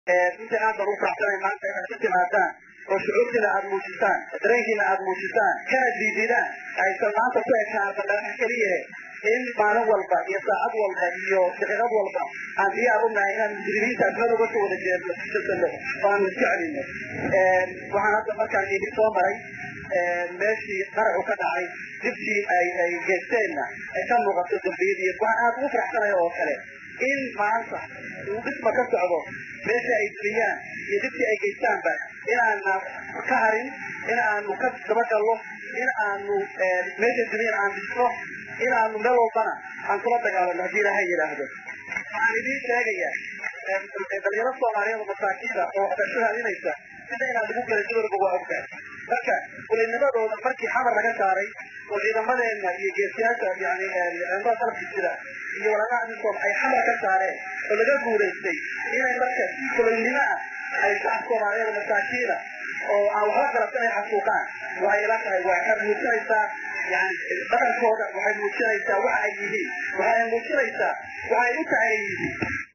runtii aad baan u faraxsanay maanta inaad ka timaadaan oo shucuurtiina aad muujisaan dareenkiina aad muujisaan kana diididaan aysan maanta ku ekaan bandhanaha keliya in maalin walba iyo saacad walba iyo daqiiqad walba aan diyaar u nahay inaan mujrimiinta admada uga soo wada jeesano oo aan iska celino waxaan hadda markaan idin soo maray meeshii qaracu ka dhacay dibtii ay ay geysteenna ay ka muuqato dambiyadii waxaan aad ugu faraxsanaya oo kale in maanta uu dhisma ka socdo meesha ay duniyaan iyo dibtii ay geystaanba inaana ka harin in aanu ka dabagallo in aanu meesha duniyaan aan dhisno in aanu meel walbana aan kula dagaalano haddii ilaahay yidhaahdo waxaan idiin sheegayaa dhalinyaro soomaaliyeed oo masaakiina oo dhashahaadinaysa sida inaan lagu gelay dumarba waa ogtahay marka kulinimadooda markii xamar laga saaray oo ciidamadeena iyo geesiyaasha yani ciidamada qalabka jira iyo walaalaa amisom ay xamar ka saareen oo laga guulaystay inay marka si kulinimo ah ay shacab soomaaliyeed masaakiina oo aan waxba garabsan ay xasuuqaan waxay ila tahay waxay muujinaysaa yani dhaqankooda waxay muujinaysaa waxa ay yihiin waxay muujinaysaa waxay u tahay yihiin